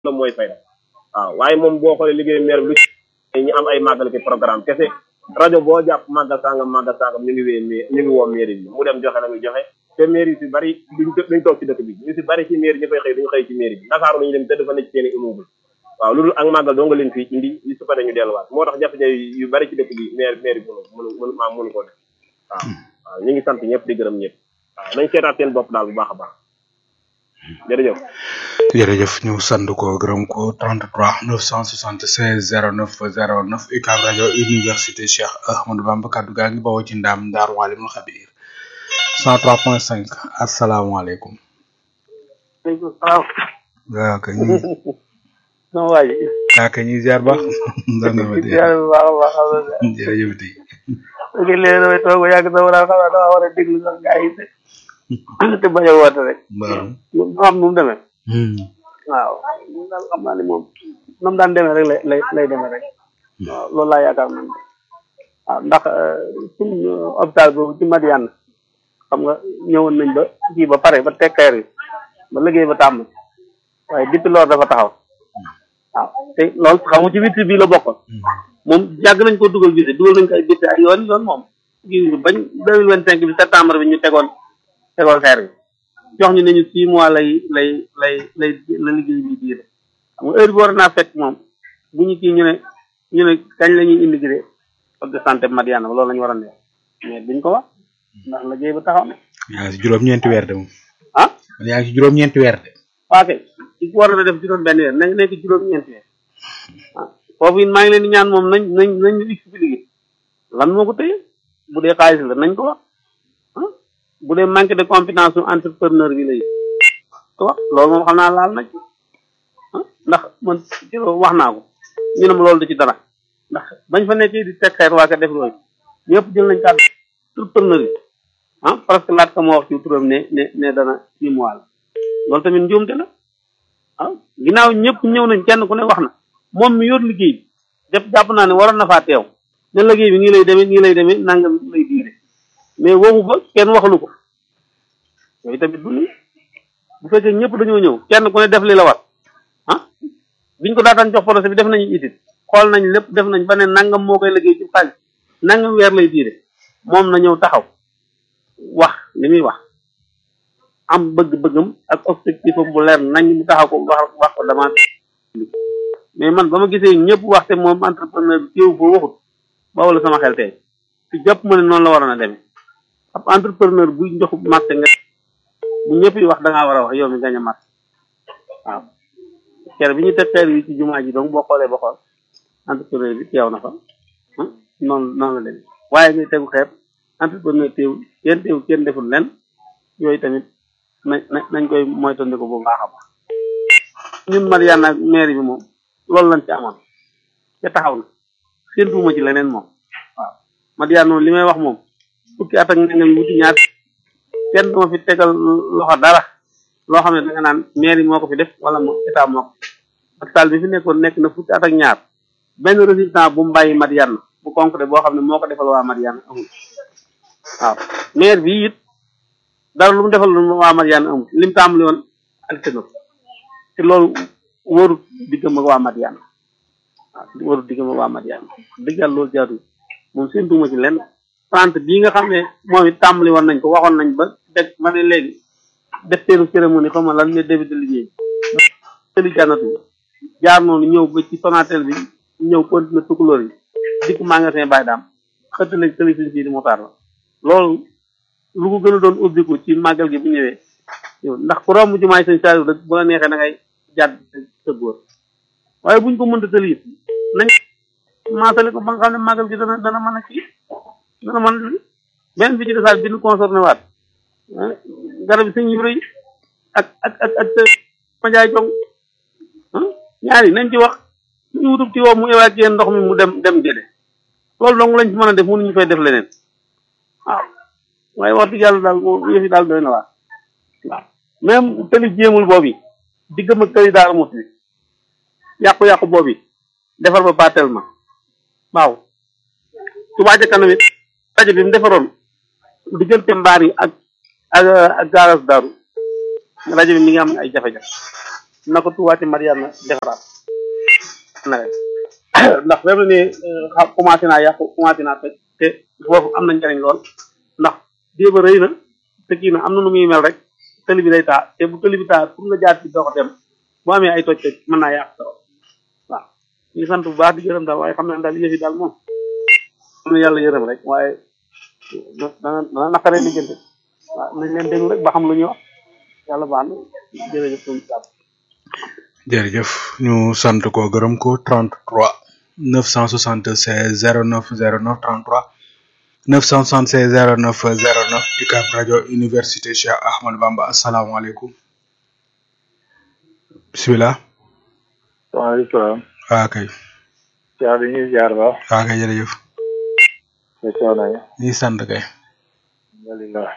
la mooy fay waaw waaye moom boo xoolee liggéeyu maire bi lu ñu am ay màggal ki programme kese rajo boo jàpp màggal sangam màggal sangam ñu ngi wee ñu ngi woo mairie bi mu dem joxe la muy joxe te mairie si bari duñ duñ toog ci dëkk bi ñu si bari ci mairie ñu fay xëy duñu xëy ci mairie bi Dakar lañu dem tëdd fa nekk seen i immeuble waaw loolu ak màggal doo nga leen fii indi yi su paree ñu delluwaat moo tax jafe-jafe yu bari ci dëkk bi maire maire bi mënu mënu mënu maa mënu koo def waaw waaw ñu ngi sant ñëpp di gërëm ñëpp waaw nañ seetaat seen bopp daal bu baax a baax jërëjëf jërëjëf ñu sant ko gërëm ko 33 976 09 09 UCAB rajo université Cheikh Ahmadou Bamba kaddu gaa ngi bawoo ci ndaam Ndar Walimul Xabir 103.5 asalaamaaleykum. waaleykum salaam. waaw kay ñu. sama waa ji. waaw kay ñu ziar baax. ndar nga ma dee ziar bu baax a baax alhamdulilah. jërëjëf tey. ok léegi damay toog ba yàgg sama daal xam naa dama war a déglu sax gaa yi te. te bañ a woote rek. waaw. mu xam nu mu demee. waaw moom daal xam naa ne moom na mu daan demee rek lay lay lay demee rek. waaw loolu laa yaakaar man waaw ndax suñu hôpital boobu ci Madiane xam nga ñëwoon nañ ba kii ba pare ba tekkeer yi ba liggéey ba tàmm waaye depuis loolu dafa taxaw waaw te loolu xam nga ci witti bii la bokkoon moom yàgg nañ ko dugal visite dugal nañ ko ay visite ay yoon yoon moom kii bañ deux mille vingt cinq bi septembre bi ñu tegoon tegoon xeer bi jox ñu ne ñu six mois lay lay lay lay la liggéey bi diire xam nga heure bi war naa fekk moom bu ñu kii ñu ne ñu ne kañ la ñuy immigré poste de santé Madiana loolu la ñu war a neex mais duñ ko wax ndax liggéey ba taxaw na yaa ngi si juróom-ñeenti weer de moom. ah yaa ngi si juróom-ñeenti weer de. waa kay ci war na def juróom benn weer nañ nekk juróom-ñeenti weer ah foofu it maa ngi leen di ñaan moom nañ nañ nañ ñu expliqué lan moo ko téye bu dee xaalis la nañ ko wax ah bu dee manque de compétence su entrepreneur bi lay ko wax loolu moom xam naa laal na ci ah ndax man ci wax naa ko ñu ne ma loolu du ci dara ndax bañ fa nekkee di teg xeer waa ka def loolu ñëpp jël nañ kàddu entrepreneur yi ah parce que laat ka moo wax ci turam ne ne ne dana six mois la loolu tamit njuumte la ah ginnaaw ñëpp ñëw nañ kenn ku ne wax na moom mi yor liggéey bi def jàpp naa ne waroon na faa teew ne liggéey bi nii lay demee nii lay demee nangam lay diire mais waxu fa kenn waxalu ko yooyu tamit du ni bu fekkee ñëpp dañoo ñëw kenn ku ne def li la war ah biñ ko daataan jox projet bi def nañu itit xool nañ lépp def nañ ba ne nangam moo koy liggéey ci xaalis nangam weer lay diire moom na ñëw taxaw wax li muy wax am bëgg-bëggam ak objectif am bu leer nañ mu taxaw ko wax wax ko dama mais man ba ma gisee ñëpp wax te moom entrepreneur bi teew foo waxut ba wala sama xel tey ci jàpp ma ne noonu la waroon a demee ab entrepreneur buy jox marché nga bu ñëpp yi wax da ngaa war a wax yow mi gañ a marché waaw kere bi ñu teg xeer yi ci jumaa ji donc boo xoolee ba xool entrepreneur bi teew na fa noonu noonu la demee waaye ngay tegu xeer entrepreneur teew kenn teew kenn deful len yooyu tamit nañ nañ koy moytandiku bu baax a baax ñun Mariana ak maire bi moom loolu lañ ci amoon te taxaw na séntuwuma ci leneen moom waaw Mariana moom li may wax moom fukki at ak nangam wuti ñaar kenn duma fi tegal loxo dara loo xam ne da nga naan maire moo ko fi def wala mo état moo ko ak saal bi fi nekkoon nekk na fukki at ak ñaar benn résultat bu mu bàyyi Mariana bu concret boo xam ne moo ko defal waa Mariana amul waaw maire bi it dara lu mu defal lu waa Mariana amul lim tàmbali woon ak tënk te loolu wóorut diggam ak waa Mariana waaw wóorut diggam ak waa Mariana dëgg yàlla loolu jaadu moom séntuuma ci lenn trente bii nga xam ne moom it tàmbali woon nañ ko waxoon nañ ba deg ma ne léegi def teenu cérémonie xam nga lan ne début de liggéey tëli jànnatu jaar noonu ñëw ba ci Sonatel bi ñëw continuer tukulóor yi dikk magasin Baye Dame xëtt lañ tëli suñ sii di motaar la loolu lu ko gën a doon ubbiku ci màggal gi bu ñëwee yow ndax ku romb jumaay sëñ Saliou rek bu la neexee da ngay jàdd sa góor waaye buñ ko mënta tëli it nañ maasale ko ba nga xam ne màggal gi dana dana mën a kii dana mën a benn bi ci desaat bi ñu concerné waat garab yi sëñ Ibra yi ak ak ak ak majaay jong ñaari nañ ci wax ñu wutub ci woo mu évacuer ndox mi mu dem dem géde loolu dong lañ ci mën a def mënuñu fay def leneen waaw waaye wax dëgg yàlla daal moom yëf yi daal doy na waar waaw même tëli jéemul boobu diggam ak tëli daal mos bi yàqu-yàqu boobu defar ba pas tellement waaw Touba ca kanam it rajo bi mu defaroon diggante mbaar yi ak ak ak gaaras daaru rajo bi mi ngi am ay jafe-jafe na ko Touba ci Mariana defaraat nawet ndax fi mu ne nii xam commencé naa yàqu commencé naa tëj te foofu am na njariñ lool ndax déeba rëy na te kii na am na nu muy mel rek tëli bi day taa te bu tëli bi taa pour nga jaar ci dox dem bu amee ay toj toj mën naa yàq trop waaw ñu ngi sant bu baax di gërëm daal waaye xam naa daal yëf yi daal moom am na yàlla yërëm rek waaye dana dana naqaree liggéente waaw nañ leen déglu rek ba xam lu ñuy wax yàlla baax na jërëjëf suñu jàpp jërëjëf ñu sant ko gërëm ko 33 976 09 09 33 976 09 09 UCAB rajo université Cheikh Ahmadou Bamba asalaamaaleykum bisimilah. waaleykum waa kay. caa bi ñuy jaar ba. waa kay jërëjëf. te coono yi. ñuy sant kay. alhamdulilah.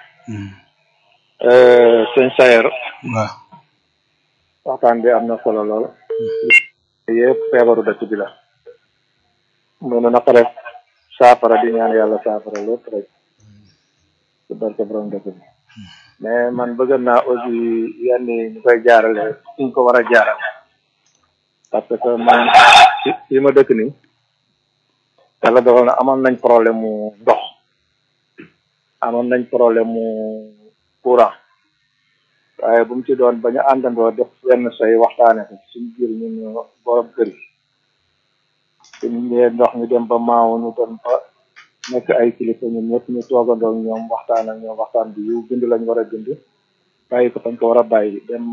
sëñ Sayer. waaw. waxtaan bi am na solo lool. yëpp feebaru dëkk bi la. mënu na ko def saafara di ñaan yàlla saafara lépp rek. ci barke borom dëkk bi. mais man bëgg naa aussi yenn yi ñu koy jaarale suñ ko war a jaarale. parce que man fi fi ma dëkk nii. yàlla dogal na amoon nañ problème mu ndox. amoon nañ problème mu courant. waaye bu mu ci doon ba ñu àndandoo def wenn say waxtaane ko suñ biir ñun borom kër yi suñ ñëwee ndox ñu dem ba maaw ñu dem ba nekk ay kilifa ñun ñëpp ñu toogandoo ak ñoom waxtaan ak ñoom waxtaan bi yu bind lañ war a bind bàyyi ko fañ ko war a bàyyi dem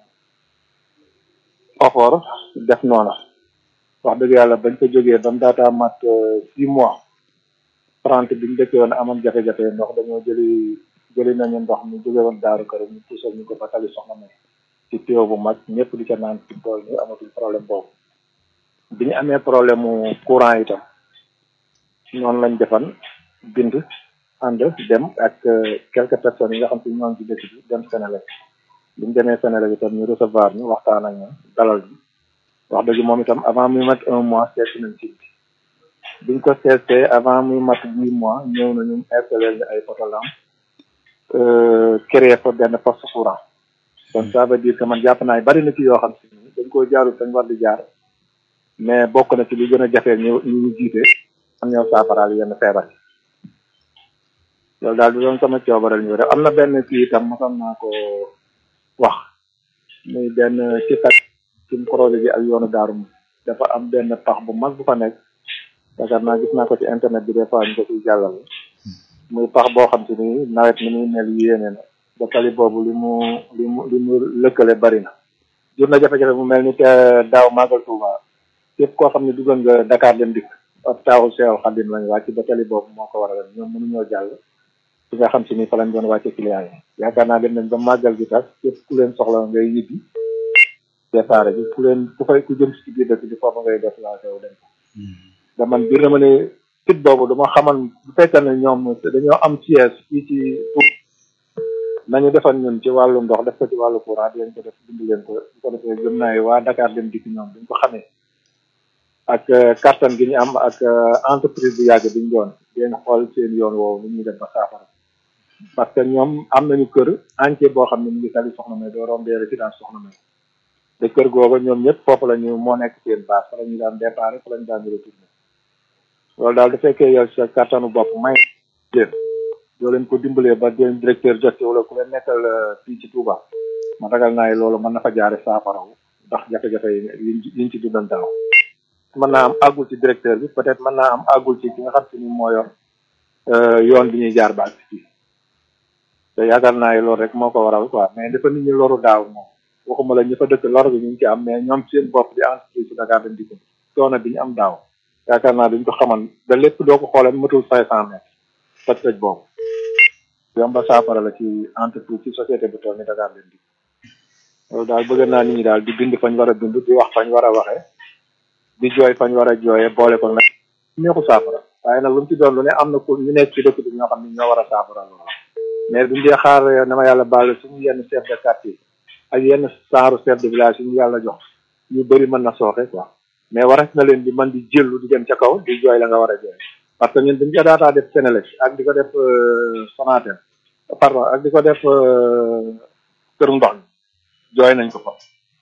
ofoor def noona wax dëgg yàlla bañ ko jógee ba mu daataa mat six mois trente biñ dëkkee woon amoon jafe-jafe ndox dañoo jëli jëli nañu ndox mi jóge woon daaru kër ñu puusal ñu ko ba tali soxna may ci tuyau bu mag ñëpp di ca naan ci tool ni amatul problème boobu bi ñu amee problème mu courant itam noonu lañ defan bind ànd dem ak quelques personnes yi nga xam si ñoom ci dëkk bi dem Sénégal bi ñu demee Sénégal itam ñu recevoir ñu waxtaan ak ñoom dalal ñu wax dëgg moom itam avant muy mat un mois seet nañ ci biñ ko seetee avant muy mat huit mois ñëw nañu installé ñu ay poto lampe créer fa benn poste courant donc ça veut dire que man jàpp naa bari na ci yoo xam si ni dañ koo jaarul dañ war di jaar mais bokk na ci li gën a jafee ñu ñu ñu jiite am ñëw saafaraal yenn feebar yi loolu daal di doon sama coobaral ñu rek am na benn kii itam mosam naa ko wax muy benn ci kat ci projet bi ak yoonu daaru mi dafa am benn pax bu mag bu fa nekk yaakaar naa gis naa ko ci internet bi des fois ñu ko ciy jàllale muy pax boo xam si ni nawet mi muy mel yéene na ba tali boobu li mu li mu li mu lëkkale bari na jur na jafe-jafe mu mel ni te daaw màggal Tuuba képp koo xam ne duggoon nga Dakar dem dikk ab taawu Seex Xadim lañ wàcc ba tali boobu moo ko waral ñoom mënuñoo jàll fi nga xam si ni fa lañ doon wàcce client yi yaakaar naa dem nañ ba màggal gi tas képp ku leen soxla ngay ñibbi déparé bi ku leen ku fay ku jëm si biir dëkk bi foofu ngay déplacé wu dem da man biir na ma ne fit boobu dama xamal bu fekkee ne ñoom dañoo am siège fii ci nañu defal ñun ci wàllu ndox def ko ci wàllu courant di leen ko def bind leen ko bu ko defee gëm naa waa Dakar dem dikk ñoom duñ ko xamee ak kattan gi ñu am ak entreprise bu yàgg biñ doon den xool seen yoon woowu ni ñuy def ba saafara parce que ñoom am nañu kër entier boo xam ne mu ngi tali soxna may doo rombee résidence soxna may te kër googa ñoom ñëpp foofu la ñu moo nekk seen base fa la ñu daan départ fa la ñu daan retourné loolu daal du fekkee yow sa kattanu bopp may leen doo leen ko dimbalee ba den directeur jot ci wala ku leen nekkal fii ci Touba ma ragal naa loolu mën na fa jaare saafarawu ndax jafe-jafe yi yiñ ci dundan daaw mën naa am àggul ci directeur bi peut-être mën naa am àggul ci ki nga xam si ni moo yor yoon bi ñuy jaar baag fii te yaakaar naa loolu rek moo ko waral quoi mais dafa nit ñi loru daaw moom waxuma la ñu fa dëkk lor bi ñu ngi ci am mais ñoom seen bopp di entreprise ci Dakar dañ di ko coono bi ñu am daaw yaakaar naa duñ ko xaman da lépp doo ko xoolee matul cinq cent mètres toj toj boobu yomba saafara la ci entreprise ci société bu toll ni Dakar dañ di loolu daal bëgg naa nit ñi daal di bind fañ war a bind di wax fañ war a waxee di jooy fañ war a jooyee boole ko nag neexu saafara waaye nag lu mu ci doon lu ne am na ku ñu nekk ci dëkk bi ñoo xam ne ñoo war a saafara loolu mais buñ dee xaar na ma yàlla baal suñu yenn chef de quartier ak yenn saaru chef de village yi ñu yàlla jox ñu bëri mën na sooxe quoi mais waras na leen di man di jëllu di dem ca kaw di jooy la nga war a jooy parce que ñun dañ ko daataa def Sénélec ak di ko def Sonatel pardon ak di ko def kër ndox mi jooy nañ ko fa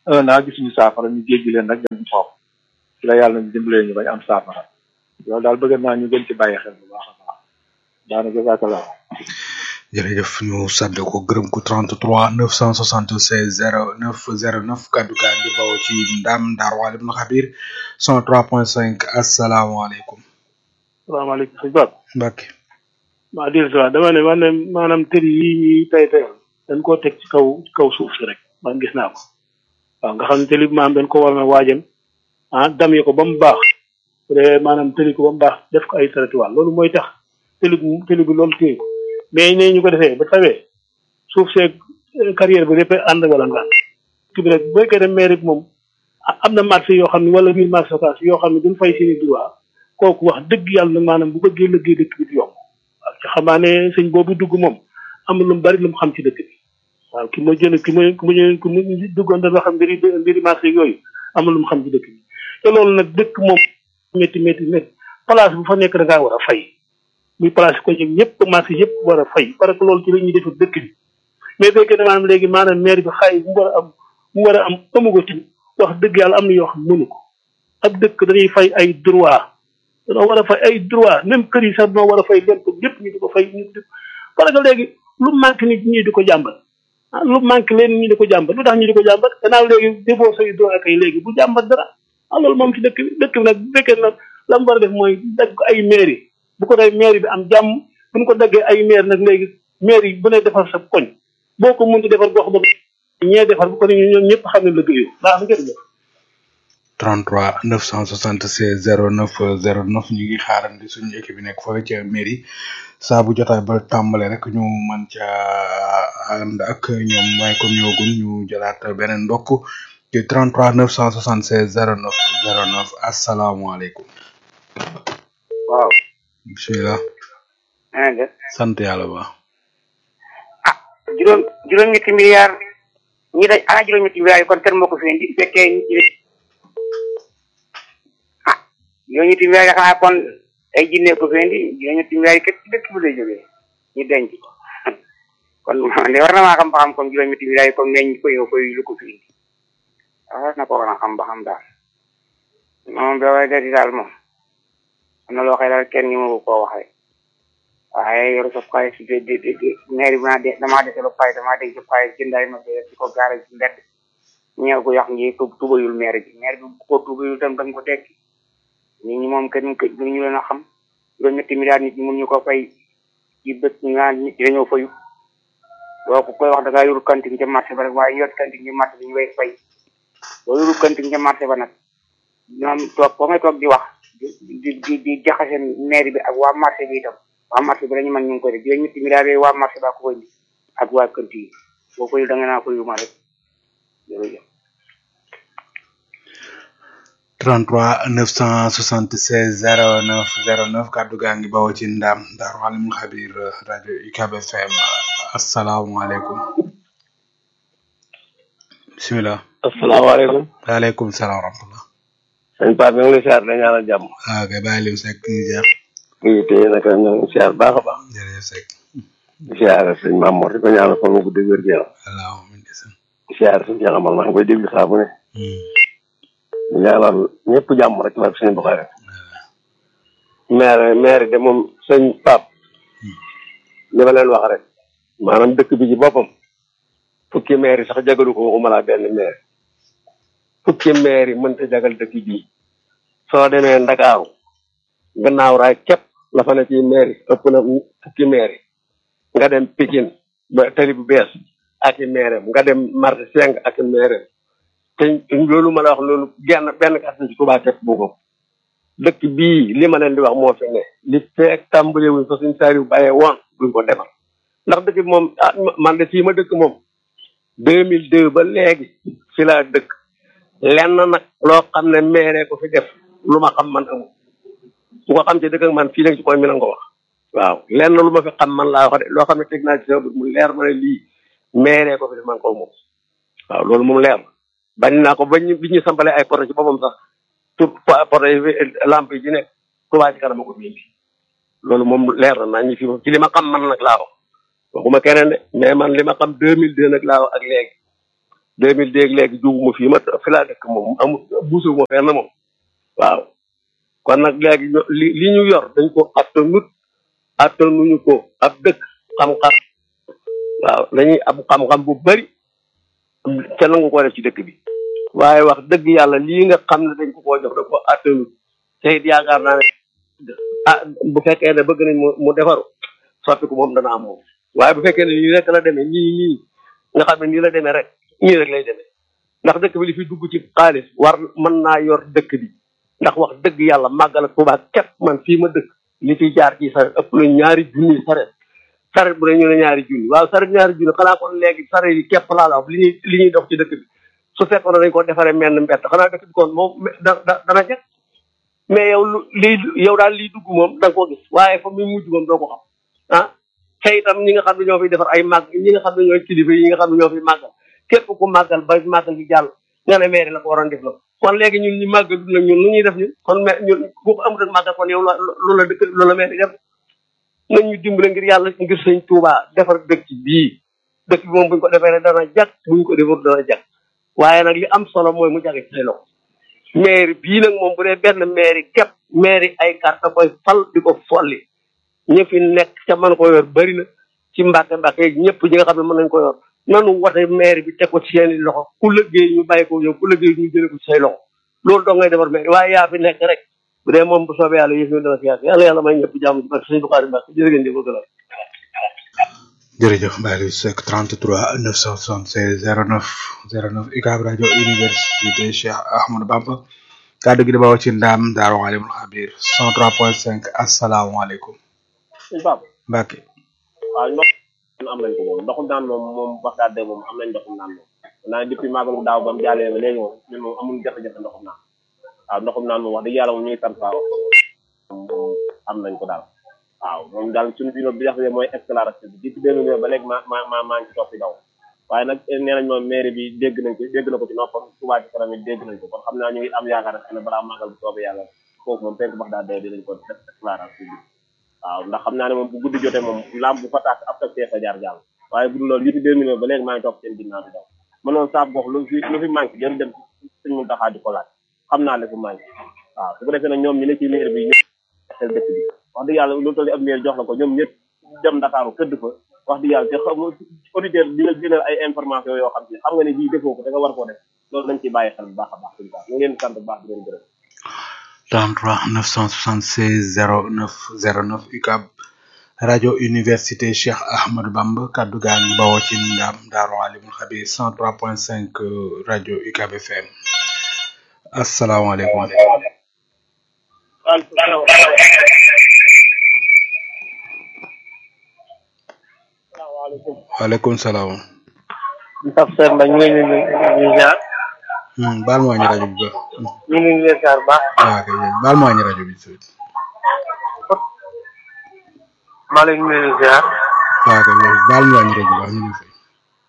un an gisuñu saafara ñu jéggi leen rek dem foofu ci la yàlla ñu dimbalee ñu bañ am saafara loolu daal bëgg naa ñu gën ci bàyyi xel bu baax a baax daana jazakallah jërëjëf ñu sant ko gërëm ko 33 976 09 09 kaddu gaa ngi bawoo ci ndam Ndar Walim na xabir 103.5 asalaamaaleykum. salaamaaleykum sëñ Pape. Mbacke. maa dir si dama ne man ne maanaam tëri yi ñuy tay tayal dañ koo teg ci kaw ci kaw suuf si rek man gis naa ko waaw nga xam ne tëli bi maanaam dañ ko war na waajal ah damye ko ba mu baax bu dee maanaam tëli ko ba mu baax def ko ay trottoir loolu mooy tax tëli bi tëli bi loolu téye ko mais ne ñu ko defee ba tawee suuf seeg carrière bi lépp ànd wala nga ki bi nag bu fekkee ne maire bi moom am na marché yoo xam ne wala biir marché occas yoo xam ne duñ fay seeni droit kooku wax dëgg yàlla nag maanaam bu bëggee liggéey dëkk bi du yomb waaw ci xamaa ne sëñ boobu dugg moom am lu mu bari lu mu xam ci dëkk bi waaw ki ma jël ki ma ki ma jël ki ma duggoon dafa xam mbiri mbiri marché yooyu am lu mu xam ci dëkk bi te loolu nag dëkk moom métti métti métti place bu fa nekk da ngaa war a fay muy place ko ñëpp ñëpp marché yëpp war a fay parce que loolu ci la ñuy def dëkk bi mais fekkee ne maanaam léegi maanaam maire bi xaay mu war a am mu war a am amugo ci wax dëgg yàlla am na yoo xam mënu ko ab dëkk dañuy fay ay droit dañoo war a fay ay droit même kër yi sax dañoo war a fay lépp lépp ñu di ko fay ñu di parce que léegi lu manque nit ñi di ko jàmbat ah lu manque leen ñi di ko jàmbat lu tax ñu di ko jàmbat gannaaw léegi defoo say droit kay léegi bu jàmbat dara ah loolu moom ci dëkk bi dëkk bi nag bu fekkee nag la mu war a def mooy dagg ko ay mairie bu ko dee mairie bi am jàmm bu ñu ko daggee ay maire nag léegi maire yi bu ne defar sa koñ boo ko mënti defar gox ba ñee defar bu ko ne ñoom ñëpp xam ne liggéeyu baax na jërëjëf 33 976 09 09 ñu ngi xaarandi suñu équipe bi nekk foofu ca mairie saa bu jotaay ba tàmbale rek ñu mën ca ànd ak ñoom waaye comme ñoogun ñu jëlaat beneen ndokk ci 33 976 09 09 asalaamaaleykum. waaw. bisimilah. maa ngi sant yàlla ba. ah juróom juróom-ñetti milliards ñi dañ ana juróom-ñetti milliards yi kon kenn moo ko fi indi fekkee ñi ah juróom-ñetti milliards yi xanaa kon ay jinne ko fi indi juróom-ñetti milliards yi kat ci dëkk bi lay jógee ñu denc ko kon de war na maa xam ba xam kon juróom-ñetti milliards yi kon neñ koy koy lu ko fi indi war na ko war a xam ba xam daal moom ba way dati daal moom am na loo xëy daal kenn ñu ma koo waxee waaye yoru sa xaalis de de de maire bi naa de damaa dese lu xaalis damaa denc xaalis jëndaay ma de ci ko gaare ci mbedd ñeew ko yox ngi ko tubayul maire bi maire bi ko tubayul tam dañ ko tekki nit ñi moom kenn kenn ñu leen a xam juróom ñetti milliards nit ñi mun ñu ko fay ci bët ñu naan nit ñi dañoo fayu boo ko koy wax da ngaa yorul kantin ca marché ba rek waaye yor kantin ci marché bi ñu koy fay boo yorul kantin ca marché ba nag ñoom toog ba may toog di wax di di di jaxase maire bi ak waa marché bi itam waa marché bi lañu mën ñu ngi koy def juróom ñetti milliards yooyu waa marché ba ko koy indi ak waa kër yi boo koy da nga naa koy yuma rek jërëjëf 33 976 09 09 kaddu gaa ngi bawoo ci ndam Daaru Alimul Xabir rajo UCAB FM asalaamaaleykum bisimilah. asalaamaaleykum. waaleykum salaam wa rahmatulah. sëñ Pape ñu ngi lay siyaar dañu ñaanal jàmm. waaw kay bàyyi lim Seck ñu ziar. kii tey naka ñu ngi siyaar baax a baax. jërëjëf Seck. di siyaar sëñ Mame Mor di ko ñaanal fan mu gudd wér gu yaram. allahumma ndeysaan. di siyaar sëñ Cheikh Amal maa ngi koy déglu saa bu ne. di ñaanal ñëpp jàmm rek la suñu boxee rek. maire maire de moom sëñ Pape. li ma leen wax rek. maanaam dëkk bi ci boppam. fukki maire yi sax jagalu ko waxuma laa benn maire. fukki maire yi mënta jagal dëkk bii. soo demee Ndakaaru. gannaaw raay képp la fa ne ci maire yi ëpp na fukki maire yi. nga dem Pikine ba tali bu bees ak i maire nga dem marché seng ak i maire te loolu ma la wax loolu genn benn kàttan ci Touba képp bu ko dëkk bii li ma leen di wax moo fi ne li feek tàmbale wuñ fa suñ saari bu bàyyee woon duñ ko defar ndax dëkk bi moom ah man de fii ma dëkk moom deux mille deux ba léegi fi laa dëkk lenn nag loo xam ne maire ko fi def lu ma xam man amul ku ko xam ci dëkk ak man fii nag ci koy mi na ko wax waaw lenn lu ma fi xam man laa wax de loo xam ne teg naa ci sa mu leer ma ne lii maire ko fi def man ko moom waaw loolu moom leer na bañ naa ko bañ bi ñu sampale ay poto ci boppam sax tout poto yi lampe yi ci nekk Touba ci kanam ko fi indi loolu moom leer na naa ñu fi moom ci li ma xam man nag laa wax waxuma keneen de mais man li ma xam deux mille deux nag laa wax ak léegi deux mille déeg léegi jóguma fii ma fi laa dëkk moom amul buusuma fenn moom waaw kon nag léegi ño- li li ñu yor dañ ko attanut attanuñu ko ab dëkk xam-xam waaw dañuy ab xam-xam bu bari te nangu ko def ci dëkk bi waaye wax dëgg yàlla lii nga xam ne dañ ko koo jox da ko attanut te it yaakaar naa ne ah bu fekkee ne bëgg nañ mu mu defaru soppi ko moom dana am moom waaye bu fekkee ne nii rek la demee nii nii nga xam ne nii la demee rek nii rek lay demee ndax dëkk bi li fi dugg ci xaalis war mën naa yor dëkk bi ndax wax dëgg yàlla màggal ak Tuubaa képp man fii ma dëkk li fi jaar ci saret ëpp na ñaari junni saret saret bu ne ñu ne ñaari junni waaw saret ñaari junni xanaa kon léegi saret yi képp laa la wax li ñuy li ñuy dox ci dëkk bi su fekkoon ne dañ ko defaree menn mbett xanaa dëkk bi kon moom da da dana jag mais yow lu lii yow daal liy dugg moom da nga ko gis waaye fa muy mujj moom doo ko xam ah te itam ñi nga xam ne ñoo fiy defar ay màgg ñi nga xam ne ñooy kilifa yi nga xam ne ñoo fi màggal képp ku màggal ba màggal gi jàll nga ne maire la ko waroon def la kon léegi ñun ñu màggal nag ñun lu ñuy def ñun kon mais ñun bu ko amut ak màggal kon yow loolu la dëkk loolu la maire def nañ ñu dimbale ngir yàlla ngir sëñ Touba defar dëkk bii dëkk bi moom buñ ko defee rek dana jag buñ ko defar dana jag waaye nag li am solo mooy mu jage ci say loxo maire bii nag moom bu dee benn maire yi képp maire yi ay carte koy fal di ko folli ñi fi nekk ca mën ko yor bëri na ci mbàkke mbàkke ñëpp ñi nga xam ne mën nañ ko yor nanu wote maire bi teg ko ci seen i loxo ku liggéey ñu bàyyi ko yow ku liggéey ñu jëlee ko ci say loxo loolu doo ngay defar maire waaye yaa fi nekk rek bu dee moom bu soobee yàlla yëf ñu dana fi yàgg yàlla yàlla may ñëpp jàmm ci barke sëñ Buxaari Mbàkke jërë ngeen di ko gëlal jërëjëf Mbaye Seck 33 976 09 09 UCAB rajo université Cheikh Ahmadou Bamba kàddu gi di bawoo ci ndaam Daaru Alimul Xabir 103.5 asalaamaaleykum suñu pap Mbacke waaw ndox am nañ ko moom ndoxum naan moom moom wax daal de moom am nañ ndoxum naan moom naa ne depuis magalu daaw ba mu jàllee ba léegi moom ñun moom amul jafe-jafe ndoxum naan waaw ndoxum naan moom wax dëgg yàlla moom ñu ngi sant faa moom am nañ ko daal waaw moom daal suñu bi bi jafe mooy éclairage bi depuis deux mille ba léegi ma ma ma maa ngi ci topp daw waaye nag nee nañ moom mairie bi dégg nañ ko dégg na ko ci noppam Touba ci kanam it dégg nañ ko kon xam naa ñu ngi am yaakaar rek ne balaa magal bu soobee yàlla foofu moom fekk bax daal dee dinañ ko def éclairage bi waaw ndax xam naa ne moom bu guddi jotee moom lampe bu fa tàkk ab tak see fa jaar jàll waaye bu dul loolu depuis deux mille ba léegi maa ngi topp seen ginnaaw di daw ma noonu saaf gox lu fi lu fi manqué jël dem suñ mun taxaa di ko laaj xam naa ne fu manqué waaw su ko defee nag ñoom ñi ne ci maire bi ñëpp seen dëkk bi wax dëgg yàlla lu toll ab maire jox la ko ñoom ñëpp dem Ndakaaru këdd fa wax dëgg yàlla te xam auditeur di la jëlal ay information yoo xam ne xam nga ne bii defoo ko da nga war koo def loolu dañ ciy bàyyi xel bu baax a baax suñu baax ñu ngi leen di sant bu baax di leen gërëm 33 976 09 09 UCAB rajo université Cheikh Ahmadou Bamba kaddu gaa ngi bawoo ci ndam Daaru Alimul Xabir 103.5 rajo UCAB FM asalaamaaleykum waaleykum salaam Pape Seck Mbaye ñu ngi leen di ñu ziar Hmm, baal ma wàññi rajo bi ba ñu ngi leen di ziar bu baax waaw kay baal ma wàññi rajo bi sëñ maa leen ñu leen di ziar waaw kay baal ma wàññi rajo bi baax ñu ngi fay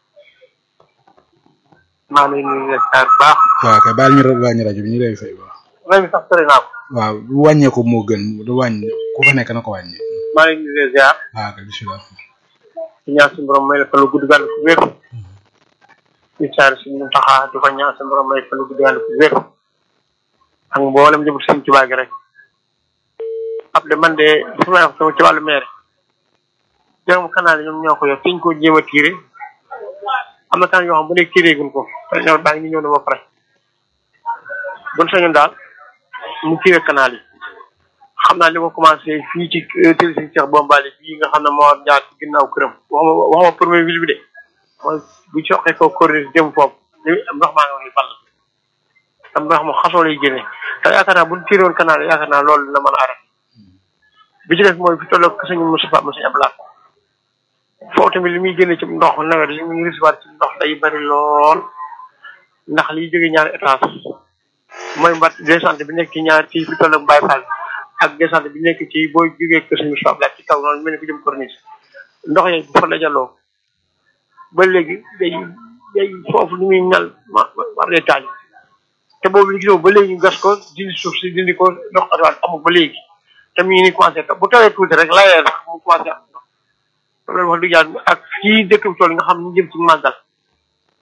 maa leen ñu leen di ziar bu baax waaw kay baal ñu wàññi rajo bi ñu lay fay baax rajo bi sax sori naa ko waaw du wàññeeku moo gën du wàññi ku fa nekk na ko wàññi maa leen ñu leen di ziar waaw kay bisimilah di ñaan suñu borom may la fa lu gudd gàll ku wér di saar suñu taxaa di ko ñaan suñu borom may fa lu gudd gàll ku wér ak mboolem jëm sëñ Tuubaa gi rek ab de man de su may wax sama ci wàllu maire jërëm canal yi ñoom ñoo ko yor fiñ ko jéem a tiire am na kan yoo xam bu nekk tiiree gun ko te ñëw baa ngi ñëw na ba pare buñ sañoon daal mu tiire canal yi xam naa li ko commencé fii ci télé si Cheikh Bombali bii nga xam ne moo jaar ci ginnaaw këram waxuma waxuma premier ville bi de mooy bu soqee ko corniche jëm foofu li ndox maa nga wax ni ball am ndox mu xasoo lay génne te yaakaar naa bu ñu tiré woon canal yaakaar naa loolu dina mën a arrêté bi ci def mooy fi tolloog sëñ Moustapha Moussa Ablaye foofu tamit li muy génne ci ndox nawet li muy recevoir ci ndox day bari lool ndax liy jóge ñaari étage mooy mbat descente bi nekk ci ñaar ci fi tolloog Baye Fall ak descente bi nekk ci boo jógee kër sëñ Moustapha Ablaye ci kaw noonu mel ni ko jëm corniche ndox yooyu bu fa dajaloo ba léegi day day foofu li muy mel ma war day taal te boobu li gisoo ba léegi ñu gas ko dindi suuf si dindi ko ndox atuwaat amul ba léegi te mu ngi ni commencé taw bu tawee tuuti rek layee rek mu commencé am ndox loolu wax dëgg yàlla ak fii dëkk bi tool nga xam ñu jëm ci màggal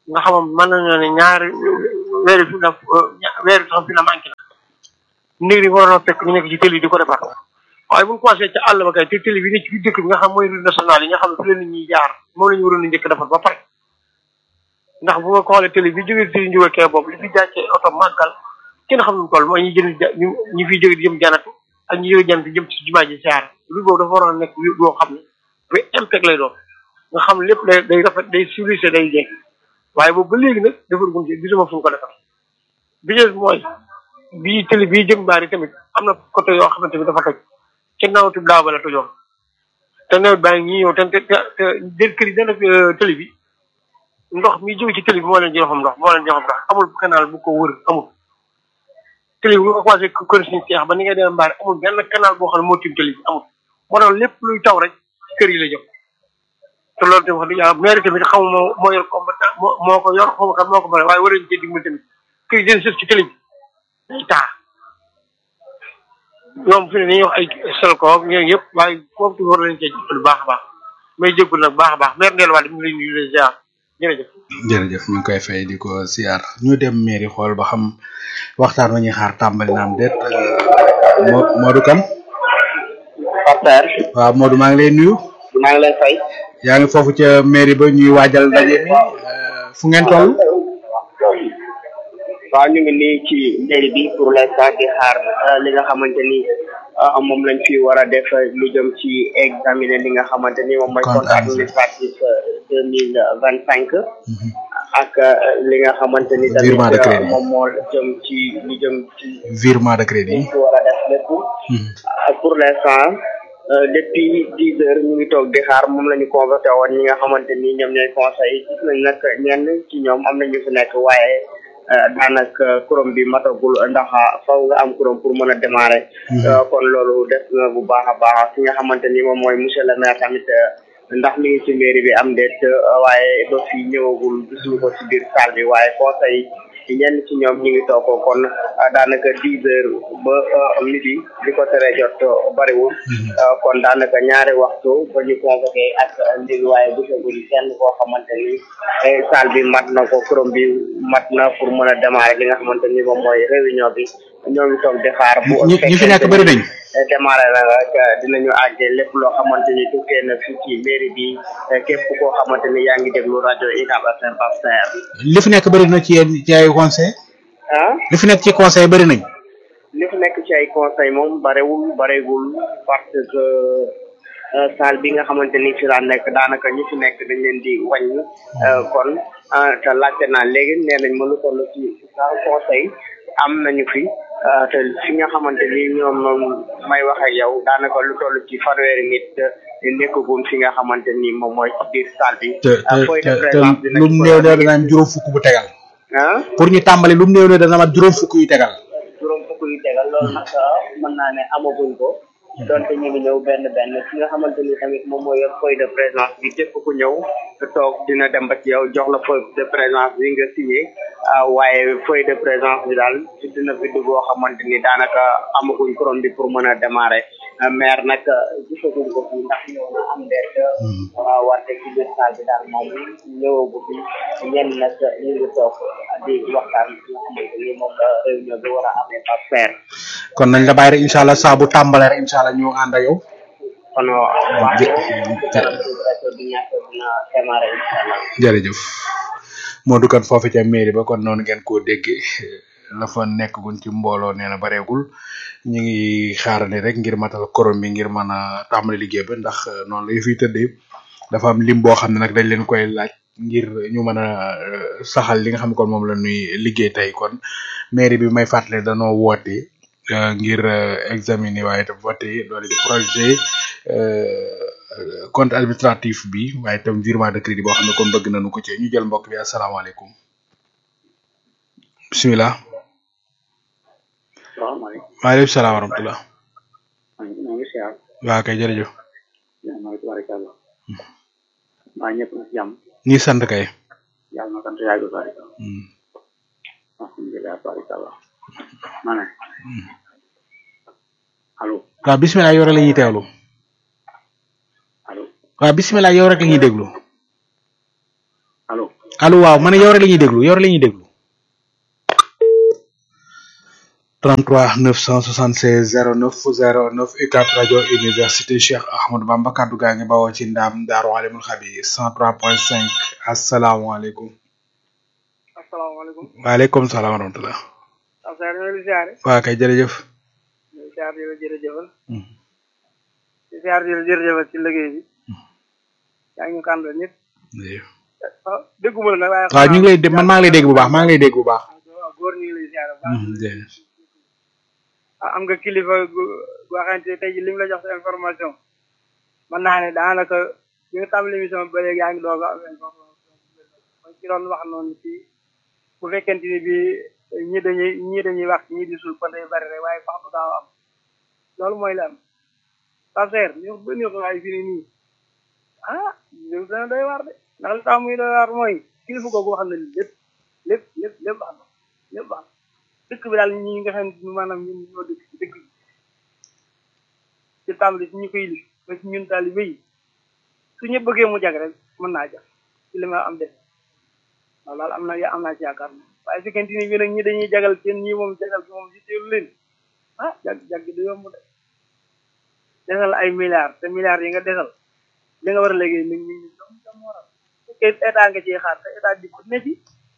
nga xam mën nañoo ne ñaari weeri fi na weeri tam fi na manqué na nit ñi waroon a fekk ñu nekk ci télé di ko defar waaye bu ñu commencé ca àll ba kay te télé bi nekk ci dëkk bi nga xam mooy route nationale yi nga xam ne fi la nit ñi jaar moom la ñu waroon a njëkk defar ba pare ndax bu ma xoolee télé bi jógee si njuga kee boobu li fi jaacee oto màggal kenn xam nu toll mooy ñi jënd ñu ñi fiy jóge di jëm janatu ak ñi jóge janatu jëm ci jumaa ji siyaar lu boobu dafa waroon a nekk boo xam ne bu impact lay doon nga xam lépp day day rafet day civilisé day jekk waaye boobu ba léegi nag defar gun ci gisuma fu ñu ko defar bi ñu mooy bii télé bii jëm baari tamit am na côté yoo xamante ni dafa toj ci nawtu daaw ba la tojoon te nawet baa ngi ñëw te te te déet kër yi dana télé bi ndox mi jóge ci télé bi moo leen joxam ndox moo leen joxam ndox amul canal bu ko wër amul télé bi bu ko commencé kër suñu seex ba ni ngay dem mbaari amul benn canal boo xam ne moo tiim télé bi amul moo tax lépp luy taw rek kër yi la jëm te loolu tamit wax dëgg yàlla maire tamit xamu moo moo yor compétent moo moo ko yor xamu kan moo ko bëri waaye war nañu cee dimbali tamit kër yi den sëf ci télé bi day taa ñoom fi ne ni wax ay selko ak ñooñu yëpp waaye foofu tamit war nañu cee jëppal baax a baax may jéggul nag baax a baax maire Ndella Wade mi ngi lay nuyu di ziar jërëjëf jërëjëf ñu ngi koy fay di ko siyaar ñu dem mairie xool ba xam waxtaan wa ñuy xaar tàmbali naam déet Mo Modou Kane Pape waaw Modou maa ngi lay nuyu maa ngi lay fay yaa ngi foofu ca mairie ba ñuy waajal ndaje mi fu ngeen toll waaw ñu ngi nii ci mairie bi pour l'instant di xaar li nga xamante ni moom lañ fi war a def lu jëm ci examiner li nga xamante ni moom mooy compte administratif deux mille vingt cinq ak li nga xamante ni Virement de crédit. moom moo jëm ci lu jëm ci virement de crédit ci war a def lépp pour l'instant depuis dix heures ñu ngi toog di xaar moom la ñu convoqué woon ñi nga xamante ni ñoom ñooy conseil gis nañ nag ñenn ci ñoom am na ñu fi nekk waaye daanaka kuréel bi matagul ndax faw nga am kuréel pour mën a démarrer. kon loolu des na bu baax a baax ki nga xamante ni moom mooy monsieur le maire tamit ndax mi ngi ci mairie bi am déet waaye do fi ñëwagul gisuñu ko ci biir salle bi waaye conseil ñenn ci ñoom ñu ngi toog kon daanaka dix heures ba midi li ko tere jot bariwul kon daanaka ñaari waxtu ba ñu convoqué ak ndig waaye gisagul kenn koo xamante ni salle bi mat na ko kuréel bi mat na pour mën a démarrer li nga xamante ni moom mooy réunion bi ñoo ngi toog di xaar bu ñi ñi fi nekk bëri nañ démarrer la rek dinañu àggee lépp loo xamante ni tukkee na fii ci mairie bi képp koo xamante ni yaa ngi déglu rajo UCAB FM Pape Saer li fi nekk bëri na ci yéen ci ay conseil ah li fi nekk ci conseil bëri nañ li fi nekk ci ay conseil moom barewul barewul parce que salle bi nga xamante ni fi laa nekk daanaka ñi fi nekk dañ leen di wàññi kon te laajte naa léegi nee nañ ma lu toll ci salle conseil am nañu fi te fi nga xamante ni ñoom may wax ak yow daanaka lu toll ci fanweeri nit nekkagun fi nga xamante ni moom mooy ci biir salle bi. te te te te lu mu néew néew dana am juróom fukk bu tegal ah pour ñu tàmbali lu mu néew néew dana am juróom fukk yu tegal juróom fukk yu tegal loolu nag mën naa ne amaguñ ko donte ñu ngi ñëw benn benn ki nga xamante ni tamit moom mooy yor feuille de présence bi képp ku ñëw te toog dina dem ba ci yow jox la feuille de présence bi nga signé waaye feuille de présence bi daal ci dina bind boo xamante ni daanaka amaguñ kuréel bi pour mën a démarrer maire nag gisaguñ ko fii ndax ñëw na am ndeet waaw wante ci biir salle bi daal moom ñëwagu fi ñenn nag ñu ngi toog di waxtaan ci nga xamante ni moom la réunion bi war a amee par paire kon nañ la bàyyi rek incha allah saa bu tàmbalee rek incha allah ñu ànd ak yow kon waaw bi ñàkk dina démarrer incha allah jërëjëf Modou Kane foofu ca mairie ba kon noonu ngeen koo déggee la fa nekk gun ci mbooloo nee na bareegul ñu ngi xaarandi rek ngir matal korom bi ngir mën a tàmbali liggéey ba ndax noonu lay fiy tëddee dafa am lim boo xam ne nag dañ leen koy laaj ngir ñu mën a saxal li nga xam ne kon moom la ñuy liggéey tey kon mairie bi may fàttali danoo woote ngir examiner waaye itam voté loolu di projet compte administratif bi waaye itam virement de crédit boo xam ne kon bëgg nañu ko ci ñu jël mbokk bi asalaamaaleykum bisimilah. salaamaaleykum. maaleykum salaam wa rahmatulah. maa ngi siyaar. waaw kay jërëjëf. yaa ngi tubaarikàlla. maa ñëpp na jàmm. ñi sant kay. yàlla na sant yàgg tubaarikàlla. alhamdulilah tubaarikàlla. ma ne. allo. waaw bisimilah yow rek la ñuy teewlu. allo. waaw bisimilah yow rek la ñuy déglu. allo. allo waaw man yow rek la ñuy déglu yow rek la ñuy déglu 33 976 09 09 UCAB rajo université Cheikh Ahmadou Bamba kaddu gaa ngi bawoo ci ndaam Daaru Alimul Xabiir 103.5 asalaamaaleykum. asalaamaaleykum. waaleykum salaam wa rahmatulah. Abdoulaye ñoo ngi siyaare. waa kay jërëjëf. ñu ngi siyaare di la jërëjëfal. di siyaare di la jërëjëfal ci liggéey bi. yaa ngi ñu kàndal ñëpp. ah dégguma la nag waaye. waaw ñu ngi lay dé man maa ngi lay dégg bu baax maa ngi lay dégg bu baax. waaw góor ñu ngi lay siyaare bu baax. ah am nga kilifa gu goo xamante ne tey jii li mu la jox sa information mën naa ne daanaka bi nga tàmbali émission ba léegi yaa ngi doog a am information mooy ci doon wax noonu ci bu fekkente ni bi ñi dañuy ñii dañuy wax ñii di suul kon day bari rek waaye fax du daaw am loolu mooy la am passer ñu ba ñu ko waaye fii ni nii ah ñu dana doy waar de ndax li tax muy doy waar mooy kilifa googu wax na lépp lépp lépp lépp wax na lépp wax na dëkk bi daal ñi nga xam ne maanaam ñun ñoo dëkk ci dëkk bi ci tàmbali ci ñu koy li ba ci ñun taalibe yi su ñu bëggee mu jag rek mën naa jag ci li ma am def waaw daal am na am naa ci yaakaar moom waaye su fekkente ni bi nag ñi dañuy jagal seen ñi moom jagal bi moom si teelu leen ah jag jag du yomb de desal ay milliards te milliards yi nga desal li nga war a liggéey nit ñi ñu dom dam waral fekkee état nga ciy xaar te état di ko ne ci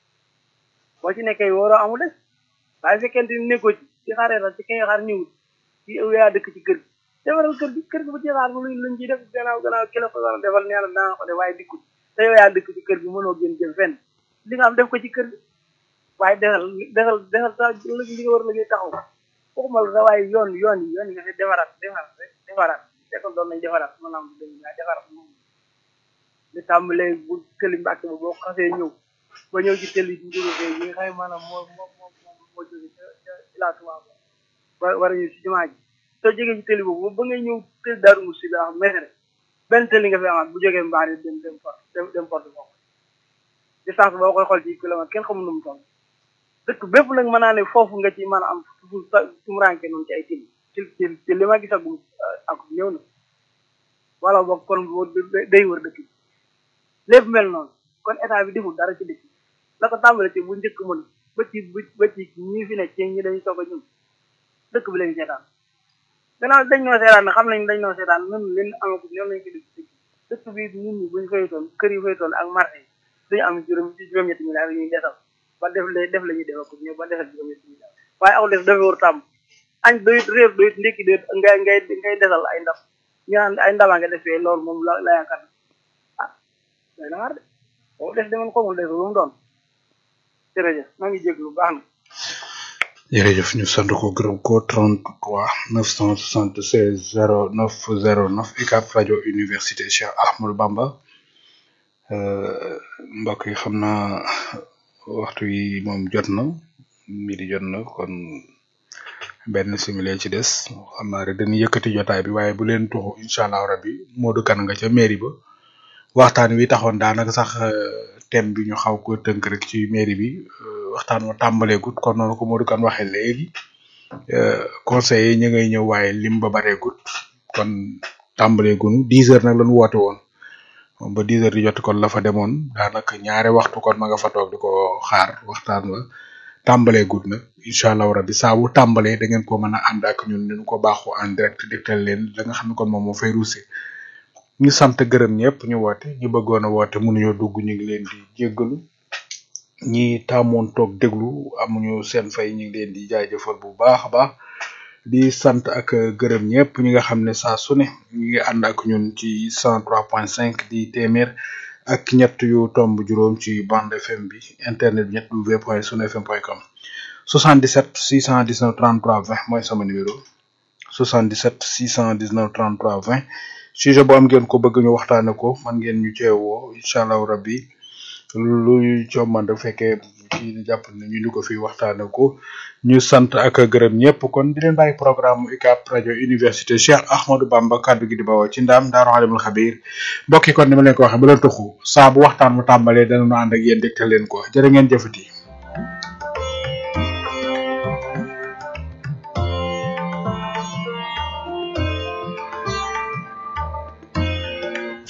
boo ci nekkee waroo amu des waaye fekkente ni nekkoo ci ci xaaree sax ci ki nga xaar ñëwul ci yow yaa dëkk ci kër gi defaral kër gi kër gi bu ci xaar bu luñ luñ ciy def gannaaw gannaaw ki la ko war a defal nee na danga ko def waaye dikkul te yow yaa dëkk ci kër gi mënoo gën jëm fenn li nga am def ko ci kër gi waaye desal desal desal sa li nga war a liggéey taxaw waxuma la sax waaye yoon yoon yi yoon yi nga fi defaraat defaraat rek defaraat fekkoon doon nañ defaraat maanaam dañ yaa defaraat moom li tàmbalee bu këli mbàkk ba boo xasee ñëw ba ñëw ci tëli bi jóge fee yi nga xam ne maanaam moo moo moo moo jóge ca ca Ila Touba ba war a ñëw si jumaa ji soo jógee ci tëli boobu ba ngay ñëw tëli Daaru Musi bi wax mesere benn tëli nga fi amaat bu jógee mbaar dem dem port dem dem porte boobu distance boo koy xool ci kilomètre kenn xamul nu mu toll dëkk bépp nag mën naa ne foofu nga ci mën a am fu tumuranke noonu ci ay tëli ci ci ci li ma gisagum ak ñëw na wala boog kon day wër dëkk bi lépp mel noonu kon état bi deful dara ci dëkk bi la ko tàmbale ci bu njëkk mën ba ci ba ci ñi fi nekk ci ñi dañuy soog a ñëw dëkk bi lañu seetaan gannaaw dañ noo seetaan ne xam nañ dañ noo seetaan nun leen amagum ñoom lañ ko def dëkk dëkk bi nit ñi buñ faytoon kër yi faytoon ak marché yi duñu am juróom ci juróom-ñetti milliards yi ñuy desal ba def la def la ñuy defal ko ñëw ba defal juróom-ñetti milliards waaye aw def dafa war tàmm añ doyut réer doyut ndékki doyut ngay ngay ngay desal ay ndam ñu naan ay ndama nga defee loolu moom la la yaakaar ah day na war de boo def demoon xamul def lu mu doon jërëjëf maa ngi jéglu baax na jërëjëf ñu sant ko gërëm ko 33 976 09 09 UCAB rajo université Cheikh Ahmadou Bamba mbokk yi xam naa waxtu yi moom jot na midi jot na kon benn simile ci des xam naa rek dañuy yëkkati jotaay bi waaye bu leen tuxu incha allah rabbi Modou Kane nga ca mairie ba waxtaan wi taxoon daanaka sax thème bi ñu xaw ko tënk rek ci mairie bi waxtaan wa tàmbaleegut kon noonu ko Modou Kane waxee léegi conseillers yi ñu ngay ñëw waaye lim ba bareegut kon tàmbaleegunu dix heures nag lañu woote woon ba dix heures di jot kon la fa demoon daanaka ñaari waxtu kon ma nga fa toog di ko xaar waxtaan wa tàmbaleegut nag incha allah rabbi saa bu tàmbalee da ngeen ko mën a ànd ak ñun ñu ko baaxoo en direct dégtal leen la nga xam ne kon moom moo fay ruuse ñu sant gërëm ñëpp ñu woote ñi bëggoon a woote mënuñoo dugg ñu ngi leen di jéggalu ñi tàmmoon toog déglu amuñu seen fay ñu ngi leen di jaajëfal bu baax a baax di sant ak gërëm ñëpp ñi nga xam ne saa su ne ñu ngi ànd ak ñun ci 103.5 di téeméer ak ñett yu tomb juróom ci bande FM bi internet bi ñett w point sunfm point com 77 619 33 20 mooy sama numéro 77 619 33 20 sujet bu am ngeen ko bëgg ñu waxtaane ko man ngeen ñu ceewoo incha allahu rabbi lu cooman da fekkee ci jàpp ne ñu di ko fi waxtaane ko ñu sant ak gërëm ñëpp kon di leen bàyyi programme UCAB rajo université Cheikh Ahmadou Bamba kaddu gi di bawoo ci ndaam daaru alimul xabir mbokki kon ni ma leen ko waxee ba leen tuxu saa bu waxtaan mu tàmbalee danañu ànd ak yéen dégtal leen ko jërë ngeen jëfati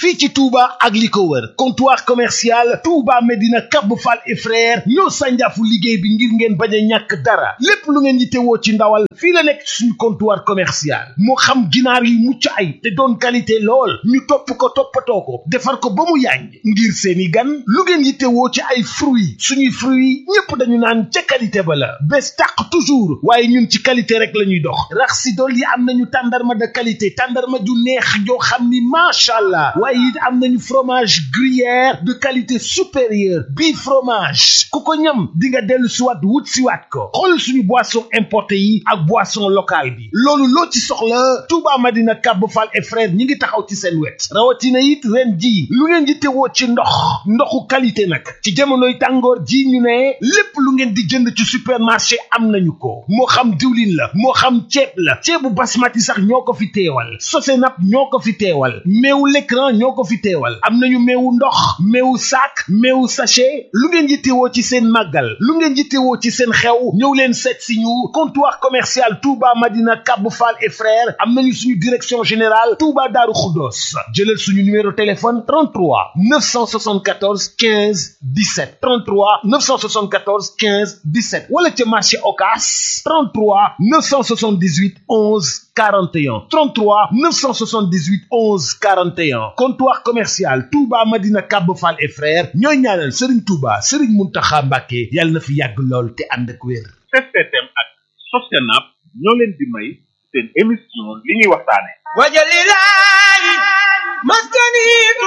fii ci Touba ak li ko wër comptoir commercial Touba Medina Cap Fall et frère ñoo sànjaafu liggéey bi ngir ngeen bañ a ñàkk dara lépp lu ngeen yittewoo ci ndawal fii la nekk suñu comptoir commercial moo xam ginaar yi mucc ay te doon qualité lool ñu topp ko toppatoo ko defar ko ba mu yàññ ngir seeni gan lu ngeen yittewoo ci ay fruits suñuy fruits ñépp dañu naan ca qualité ba la bés tàq toujours waaye ñun ci qualité rek la ñuy dox rax si dool yi am nañu tàndarma de qualité tàndarma ju neex joo xam ni macha allah waaye it am nañu fromage gruyère de qualité supérieure bii fromage ku ko ñam di nga dellu siwaat wut siwaat ko xool suñu boisson importé yi ak boisson locale bi loolu loo ci soxla Touba Madina Kab Fall et frère ñi ngi taxaw ci seen wet rawatina it ren ji lu ngeen di tewoo ci ndox ndoxu qualité nag ci jamonoy tàngoor ji ñu ne lépp lu ngeen di jënd ci supermarché am nañu ko moo xam diwlin la moo xam ceeb la ceebu basmati sax ñoo ko fi teewal sosenap ñoo ko fi teewal meewu l'écran ñoo ko fi teewal am nañu meewu ndox meewu sac meewu sachet lu ngeen yittewoo ci seen màggal lu ngeen yittewoo ci seen xew ñëw leen seet si ñu comptoir commercial Touba Madina Kab Fall et frères am nañu suñu direction générale Touba Darou Khoudoss jëlal suñu numéro téléphone 33 974 15 17 33 974 15 17 wala ca marché Ocass 33 978 11 41 33 978 11 41 comptoir commercial Touba Madina Kab Fall et frères ñooy ñaanal Serigne Touba Serigne Mountakha Mbacké yàlla na fi yàgg lool te ànd ak wér. STM ak Sosenap ñoo leen di may seen émission li ñuy waxtaane wajalilahi maskani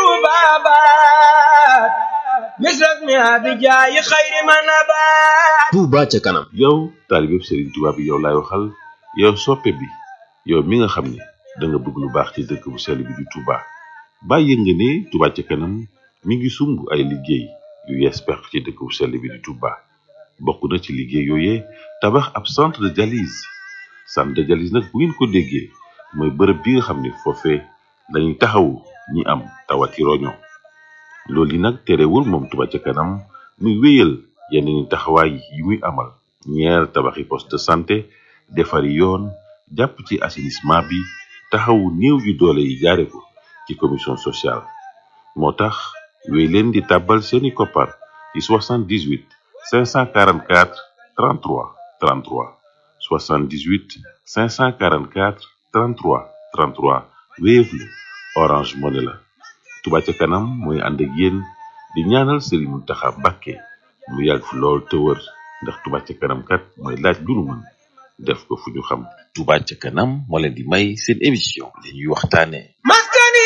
tubabat misras mi abijayi xayri manabat Touba ca kanam yow taalibeb Serigne Touba bi yow laay waxal yow soppe bi yow mi nga xam ne da nga bëgg lu baax ci dëkk bu sell bi di Touba bàyyi nga ne Touba ca kanam mi ngi sumb ay liggéey yu yees pex ci dëkk bu sell bi di Touba bokk na ci liggéey yooyee tabax ab centre de dialyse centre de dialyse nag bu ngeen ko déggee mooy bërëb bi nga xam ne foofee dañuy taxawu ñi am tawati roño loolu yi nag terewul moom Touba ca kanam muy wéyal yeneen taxawaay yi muy amal ñeer tabaxi poste de santé defari yoon jàpp ci assainissement bi taxawu néew yu doole yi jaare ko ci commission sociale moo tax wéy leen di tàbbal seeni koppar ci 78 544 33 33 78 544 33 33 Wave la Orange Money la Touba ca kanam mooy ànd ak yéen di ñaanal Serigne Mountakha Mbacké mu yàgg fi lool te wër ndax Touba ca kanam kat mooy laaj lu nu mën def ko fu ñu xam Touba ca kanam moo leen di may seen émission li ñuy waxtaane maskani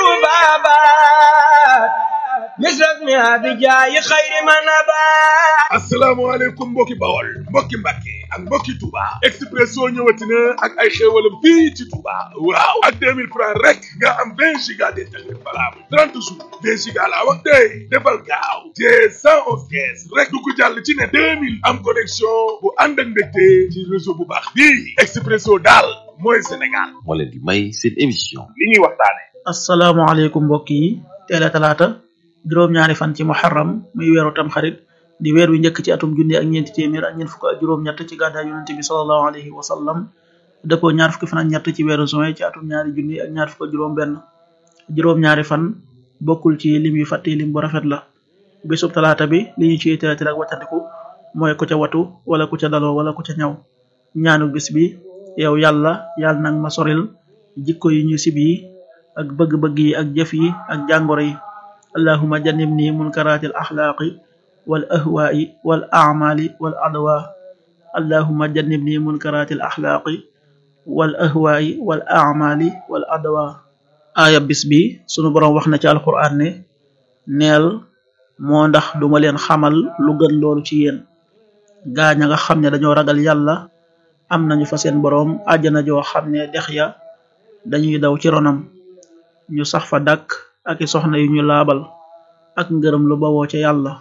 tubabat misras mi abijayi xayri manabat asalaamaaleykum mbokki bawol mbokki mbàkke ak mbokki Touba Expresso ñëwati na ak ay xéewalam fii ci Touba waaw ak 2000 francs rek nga am 20 giga d'internet valable 30 jours 20 giga laa wax tey defal gaaw te 111 kees rek du ko jàll ci ne 2000 am connexion bu ànd ak mbégte ci réseau bu baax bii Expresso daal mooy Sénégal moo leen di may seen émission li ñuy waxtaane asalaamaaleykum mbokk yi teel a talaata juróom-ñaari fan ci muharram muy weeru tamxarit di weer wi njëkk ci atum junni ak ñeenti téeméer ak ñeent fukk ak juróom-ñett ci gàddaay yonent bi sallallahu alayhi wa sallam dëppoo ñaar fukki fan ak ñett ci weeru juin ci atum ñaari junni ak ñaar fukk ak juróom-benn juróom-ñaari fan bokkul ci lim yu fàtte lim bu rafet la bésub talaata bi li ñu ciy teratir ak wàccandiku mooy ku ca watu wala ku ca daloo wala ku ca ñaw ñaanu bis bi yow yàlla yàlla nag ma soril jikko yi ñu sib yi ak bëgg-bëgg yi ak jëf yi ak jàngoro yi allahuma jannibni munkaratil axlaaqi wal ahwaai wal acmaali wal adwa allahuma jannibni munkaratil axlaaqi wal ahwaai wal acmaali wal adwa aaya bis bi sunu boroom wax na ci alquran ne neel moo ndax duma leen xamal lu gën loolu ci yéen gaaña nga xam ne dañoo ragal yàlla am nañu fa seen boroom àjjana joo xam ne dex ya dañuy daw ci ronam ñu sax fa dàkk ak i soxna yu ñu laabal ak ngërëm lu bawoo ca yàlla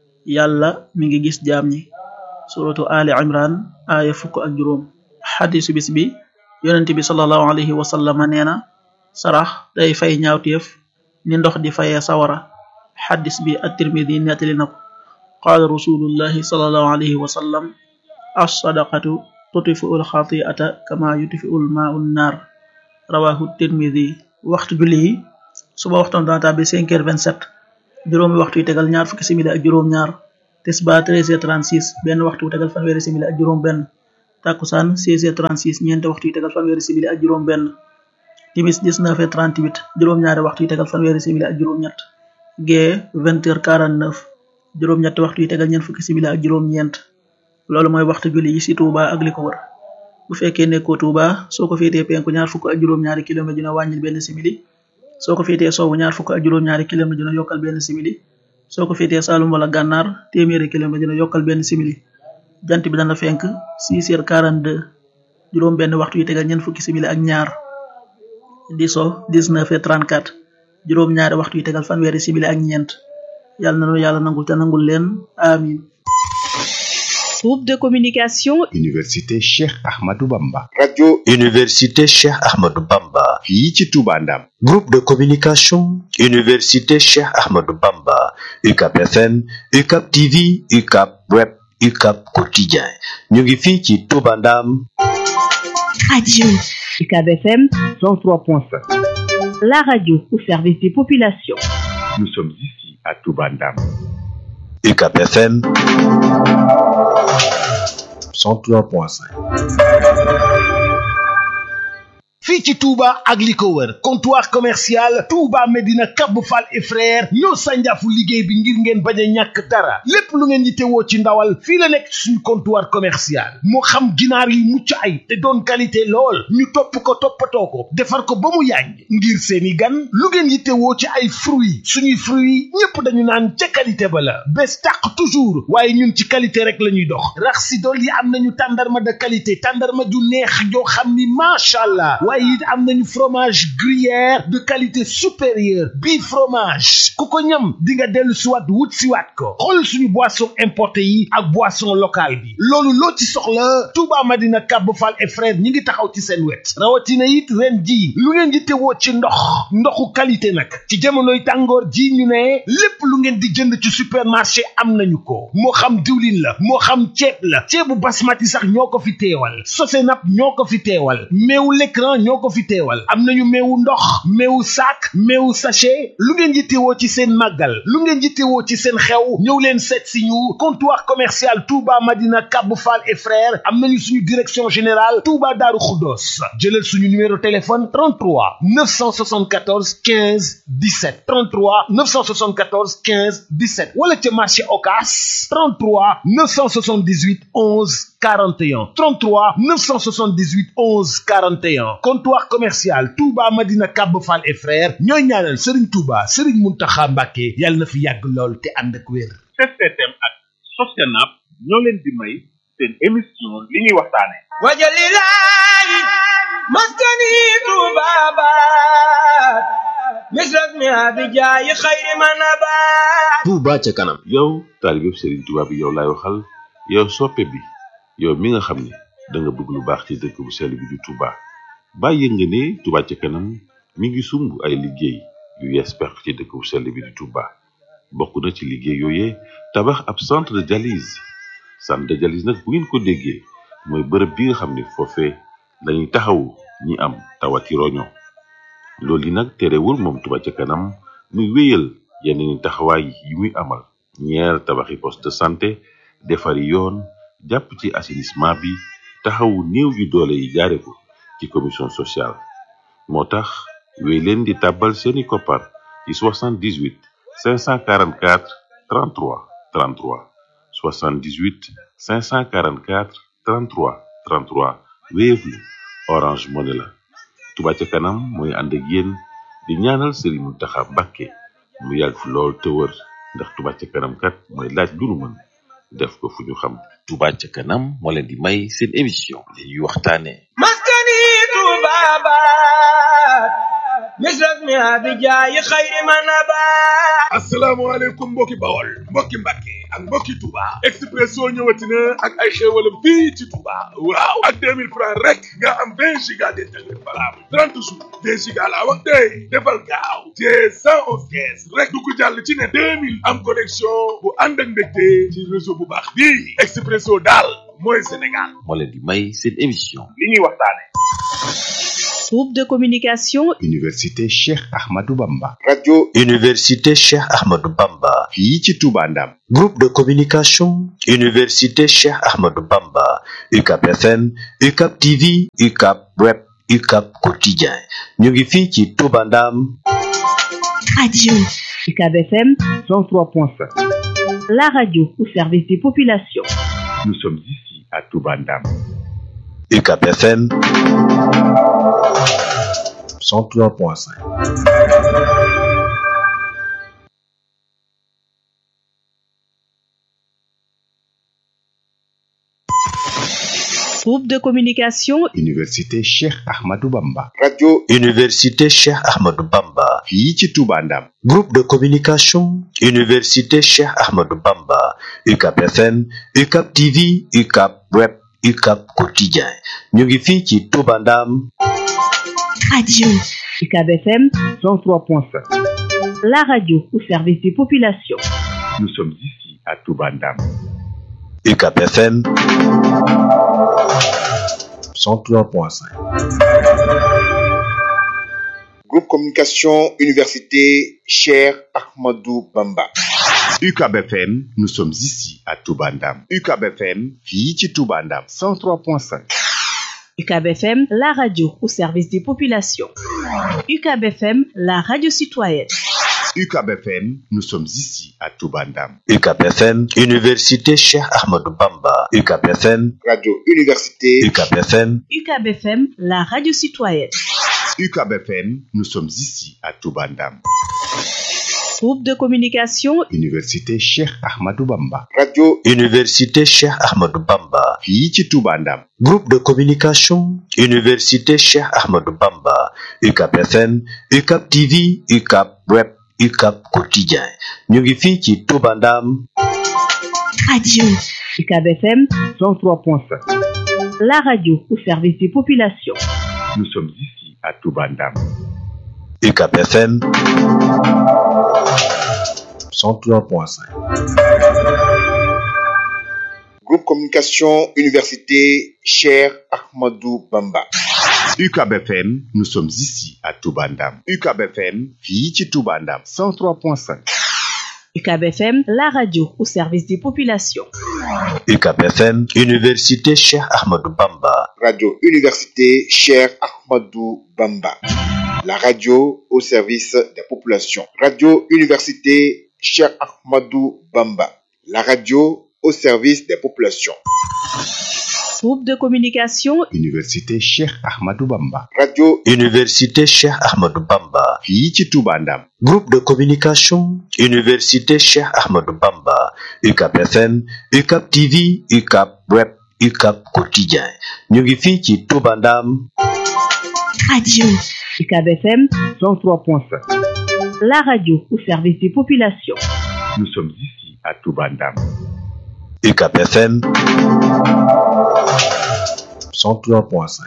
yàlla mi ngi gis jaam ñi suratu ali imran aaya fukk ak juróom xadisu bis bi yonent bi salallahu alayhi wa sallama nee na sarax day fay ñaawteef ni ndox di fayee sawara xadis bi at-tirmidi nettali na ko qaala rasulullahi salallahu alayhi wa sallam as-sadaqatu tutfi'u al-xati'ata kama yutfi'u al-maa'u an-naar rawahu tirmidi waxtu julli yi suba waxtoom dana tàbbi 5 heures 27 juróomi waxtu yi tegal ñaar fukki simili ak juróom ñaar tisba 13 heures 36 benn waxtu wu tegal fanweeri simili ak juróom benn takkusaan 16 heures 36 ñeenti waxtu yi tegal fanweeri simili ak juróom benn timis 19 heures 38 juróom ñaari waxtu yi tegal fanweeri simili ak juróom ñett gee 20 heures 49 juróom ñetti waxtu yi tegal ñeent fukki simili ak juróom ñeent loolu mooy waxtu julli yi ci Touba ak li ko wër bu fekkee nekkoo Touba soo ko féetee penku ñaar fukk ak juróom-ñaari kilomètre dina wàññil benn simili soo ko féetee sowwu ñaar fukk ak juróom-ñaari kilomètre dina yokkal benn simili soo ko féetee Saalum wala Gànnaar téeméeri kilomètre dina yokkal benn simili jant bi dana fenk 6 heures 42 juróom benn waxtu yi tegal ñeent fukki simili ak ñaar di so 19 heures 34 juróom ñaari waxtu yi tegal fanweeri simili ak ñeent yàlla na nu yàlla nangul te nangul leen amin Groupe de communication Université Cheikh Ahmadou Bamba. radio université Cheikh Ahmadou Bamba fii ci Touba Ndam. groupe de communication université Cheikh Ahmadou Bamba UCAP FM UCAP TV UCAP web UCAP quotidien ñu ngi fii ci Touba Ndam radio UCAB FM 103.5. la radio au service des populations Nous sommes ici à Touba Ndam. UCAP FM 103.5 fii ci Touba ak li ko wër comptoir commercial Touba Medina Cap Fall et frère ñoo sànjaafu liggéey bi ngir ngeen bañ a ñàkk dara lépp lu ngeen yittewoo ci ndawal fii la nekk ci suñu comptoir commercial moo xam ginaar yu mucc ay te doon qualité lool ñu topp ko toppatoo ko defar ko ba mu yàññ ngir seeni gan lu ngeen yittewoo ci ay fruits suñuy fruits ñépp dañu naan ca qualité ba la bés tàq toujours waaye ñun ci qualité rek la ñuy dox rax si dool yi am nañu tàndarma de qualité tàndarma ju neex joo xam ni macha allah waaye it am nañu fromage gruyère de qualité supérieure bii fromage ku ko ñam di nga dellu siwaat wut siwaat ko xool suñu boisson importé yi ak boisson locale bi loolu loo ci soxla Touba Madina Cap Fall et frère ñi ngi taxaw ci seen wet rawatina it ren ji lu ngeen di tewoo ci ndox ndoxu qualité nag ci jamonoy tàngoor ji ñu ne lépp lu ngeen di jënd ci supermarché am nañu ko moo xam diwlin la moo xam ceeb la ceebu basmati sax ñoo ko fi teewal sosenap ñoo ko fi teewal meewu l'écran ñoo ko fi teewal am nañu meewu ndox meewu sac meewu sachet lu ngeen yittewoo ci seen màggal lu ngeen yittewoo ci seen xew ñëw leen seet si ñu comptoir commercial Touba Madina Cap Fall et frères am nañu suñu direction générale Touba Daaru Xuddoos jëlal suñu numéro téléphone 33 974 15 17 33 974 15 17 wala ca marché Ocass 33 978 11 41 33 978 11 41 comptoir commercial Touba Madina Cap Fall et frères ñooy ñaanal Serigne Touba Serigne Mountakha Mbacké yàlla na fi yàgg lool te ànd ak wér. STM ak Sostenap ñoo leen di may seen émission li ñuy waxtaane wajalilaay maskani tubabat misras mi abijaayi xayri manabat Touba ca kanam yow taalibeb Serigne Touba bi yow laay waxal yow soppe bi yow mi nga xam ne da nga bëgg lu baax ci dëkk bu sell bi di Touba bàyyi nga ne Touba ca kanam mi ngi sumb ay liggéey yu yees peq ci dëkk bu sell bi di Touba bokk na ci liggéey yooyee tabax ab centre de dialyse centre de dialyse nag bu ngeen ko déggee mooy bërëb bi nga xam ne foofee lañuy taxawu ñi am tawati roño loolu yi nag terewul moom Touba ca kanam muy wéyal yeneen i taxawaay yi muy amal ñeer tabaxi poste de santé defari yoon jàpp ci assainissement bi taxawu néew yu doole yi jaare ko ci commission sociale moo tax wéy leen di tàbbal seeni koppar ci 78 544 33 33 78 544 33 33 Wave la Orange Money la Touba ca kanam mooy ànd ak yéen di ñaanal Serigne Mountakha Mbacké mu yàgg fi lool te wër ndax Touba ca kanam kat mooy laaj lu nu mën def ko fu ñu xam Touba ca kanam moo leen di may seen émission li ñuy waxtaane maskani tubabat misras mi abijaayi xayri manabat asalaamaaleykum mbokki bawol mbokki mbàkke ak mbokki Touba Expresso ñëwati na ak ay xéewalam fii ci Touba waaw ak 2000 francs rek nga am 20 giga d'internet valable 30 jours 20 giga laa wax tey defal gaaw te 111 kees rek du ko jàll ci ne 2000 am connexion bu ànd ak mbégte ci réseau bu baax bii Expresso daal mooy Sénégal moo leen di may seen émission li ñuy waxtaane Groupe de communication Université Cheikh Ahmadou Bamba. radio université Cheikh Ahmadou Bamba fii ci Touba Ndam. groupe de communication université Cheikh Ahmadou Bamba UCAP FM UCAP TV UCAP web UCAP quotidien ñu ngi fii ci Touba Ndam Radio UCAB FM 103.5. la radio au service des populations. Nous sommes ici à Touba Ndam. UCAP FM 103.5 Groupe de communication Université Cheikh Ahmadou Bamba. radio université Cheikh Ahmadou Bamba fii ci Touba Ndam. groupe de communication université Cheikh Ahmadou Bamba UCAP FM UCAP TV UCAP web UCAP quotidien ñu ngi fii ci Touba Ndam Radio UCAB FM 103.5. la radio au service des populations. Nous sommes ici à Touba Ndam. UCAP FM 103.5 Groupe Communication Université Cher Ahmadou Bamba. UCAB FM, nous sommes ici à Touba Ndam. UCAB FM, fii ci Touba Ndam. 103.5. UCAB FM, la radio au service des populations. UCAB FM, la radio citoyenne. UCAB FM, nous sommes ici à Touba Ndam. UCAP FM université Cheikh Ahmadou Bamba UCAP FM Radio Université UCAP FM UCAB FM, la radio citoyenne. UCAB FM, nous sommes ici à Touba Ndam. Groupe de communication Université Cheikh Ahmadou Bamba. Radio université Cheikh Ahmadou Bamba fii ci Touba Ndam. groupe de communication université Cheikh Ahmadou Bamba UCAP FM UCAP TV UCAP web UCAP quotidien ñu ngi fii ci Touba Ndam Radio UCAB FM 103.5. la radio au service des populations. Nous sommes ici à Touba Ndam. UCAP FM 103.5 Groupe Communication Université Cher Ahmadou Bamba. UCAB FM, nous sommes ici à Touba Ndam. UCAB FM, fii ci Touba Ndam. 103.5. UCAB FM, la radio au service des populations. UCAP FM université Cheikh Ahmadou Bamba Radio Université Cher Ahmadou Bamba. La radio au service des populations. Radio Université Cher Ahmadou Bamba. La radio au service des populations. Groupe de communication Université Cheikh Ahmadou Bamba. Radio université Cheikh Ahmadou Bamba fii ci Touba Ndam. groupe de communication université Cheikh Ahmadou Bamba UCAP FM UCAP TV UCAP web UCAP quotidien ñu ngi fii ci Touba Ndam Radio UCAB FM 103.5. la radio au service des populations. Nous sommes ici à Touba Ndam. UCAP FM 103.5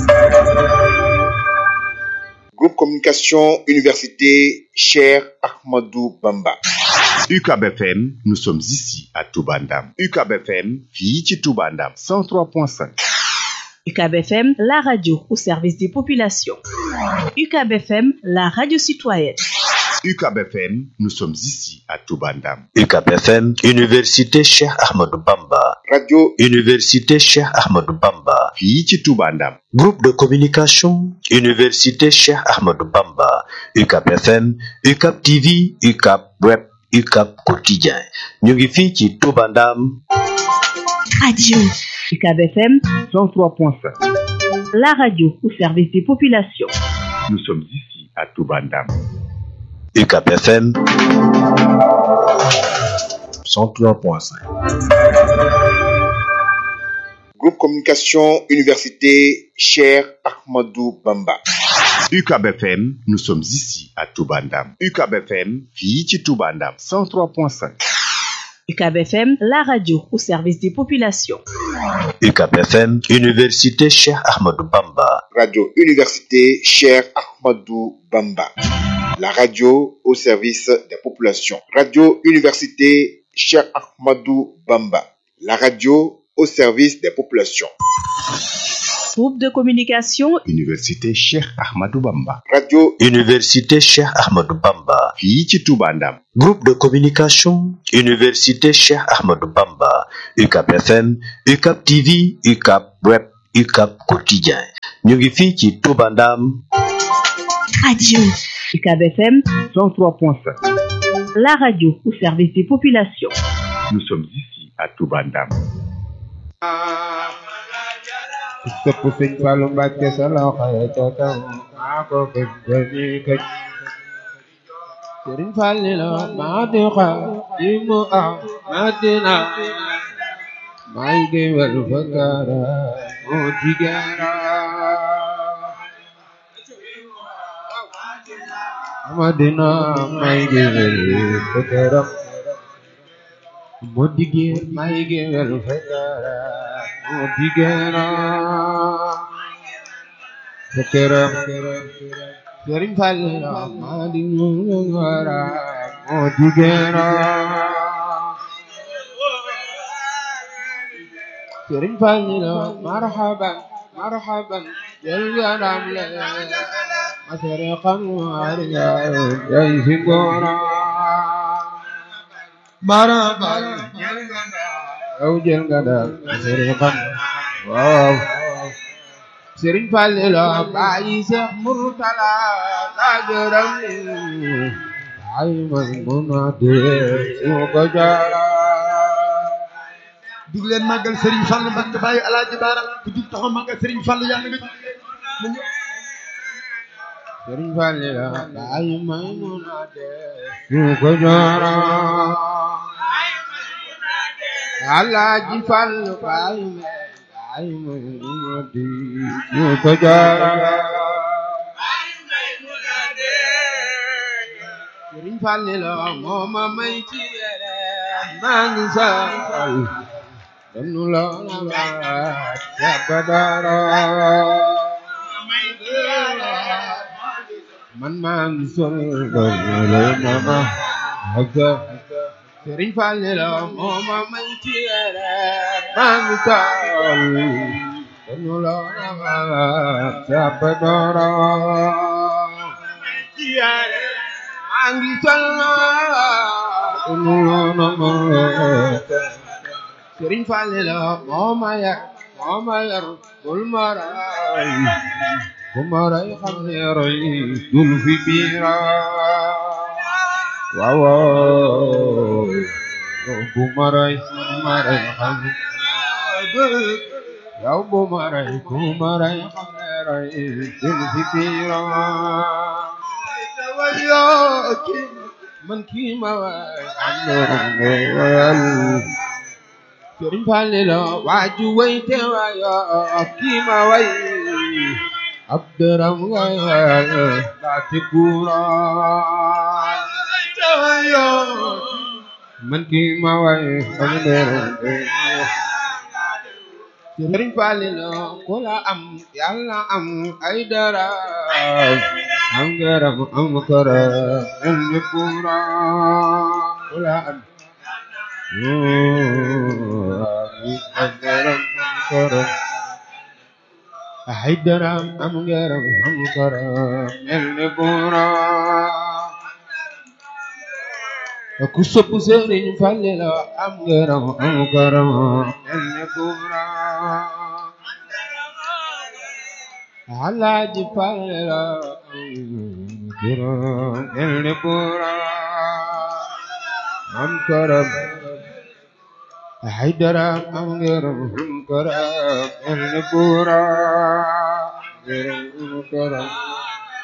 Groupe Communication Université Cher Ahmadou Bamba. UCAB FM, nous sommes ici à Touba Ndam. UCAB FM, fii ci Touba Ndam. 103.5. UCAB FM, la radio au service des populations. UCAB FM, la radio citoyenne. UCAB FM, nous sommes ici à Touba Ndam. UCAP FM université Cheikh Ahmadou Bamba Radio université Cheikh Ahmadou Bamba fii ci Touba Ndam. groupe de communication université Cheikh Ahmadou Bamba UCAP FM UCAP TV UCAP web UCAP quotidien ñu ngi fii ci Touba Ndam Radio UCAB FM 103.5. la radio au service des populations. Nous sommes ici à Touba Ndam. UCAP FM 103.5 Groupe Communication Université Cher Ahmadou Bamba. UCAB FM, nous sommes ici à Touba Ndam. UCAB FM, fii ci Touba Ndam. 103.5. UCAB FM, la radio au service des populations. UCAP FM université Cheikh Ahmadou Bamba Radio Université Cher Ahmadou Bamba. La radio au service des populations. Radio Université Cher Ahmadou Bamba. La radio au service des populations. Groupe de communication Université Cheikh Ahmadou Bamba. Radio Université Cheikh Ahmadou Bamba. fii ci Touba Ndam. Groupe de communication Université Cheikh Ahmadou Bamba. UCAP FM, UCAP TV, UCAP Web, UCAP Quotidien. ñu ngi fii ci Touba Ndam. Radio UCAB FM 103.7. la radio au service des populations. Nous sommes ici à Touba Ndam. sëpp sëñ Fallu Mbàkke sa loxo ya ca kaw maa ko gëj gëji gëj sëriñ Falli la maa di xa di mu am maa dina may géwél fa kara moo jigéera Amadina may géwél fa kara moo jigéer may géwél fa kara moo jigéera fa kara sëriñ Falli la maa di mu wara moo jigéera sëriñ Falli la marhaban marhaban jël garam le masere xam wariga jay si ngora marhaban yow jël nga daal masere xam waaw sëriñ Falli la bàyyi Seex Murtala la gërëm ay man mun a dee su ko jaara jug leen màggal Serigne Fall Mbacke bàyyi alaaji baara ku jug taxaw màggal Serigne Fall yàlla nga Sëriñ Falli la bàyyi may mun a dee su ko jaara alaaji Fall bàyyi may bàyyi may mun a dee su ko jaara Sëriñ Falli la moo ma may ci yére maa ngi saal danu la la sabadara man maa ngi sol danu la ma haka Sëriñ Falli la moo ma may ci yére maa ngi saal danu la la sabadara angi salna danu la ma Sëriñ Falli la moo ma yar moo ma yar bul ma ray bu ma ray xam ne roy dul fi biira waaw waaw bu ma ray bu ma ray xam yow bu ma ray bu ma ray xam ne roy dul fi biira man kii ma waay am na wayal Sëriñ Falli la waaju way te wayo kii ma way ab dërëm way la te kuura man kii ma way am dërëm Sëriñ Falli la ku la am yàlla am ay dërëm am dërëm am kara am ne kuura ku la am ay daram am ngaram am karam mel ne buura ku sopp Sëriñ Falli la am ngaram am karam mel ne buura Alaaji Falli la am karam mel ne buura am karam ay daram am ngaram am karam mel ne buura ngaram am karam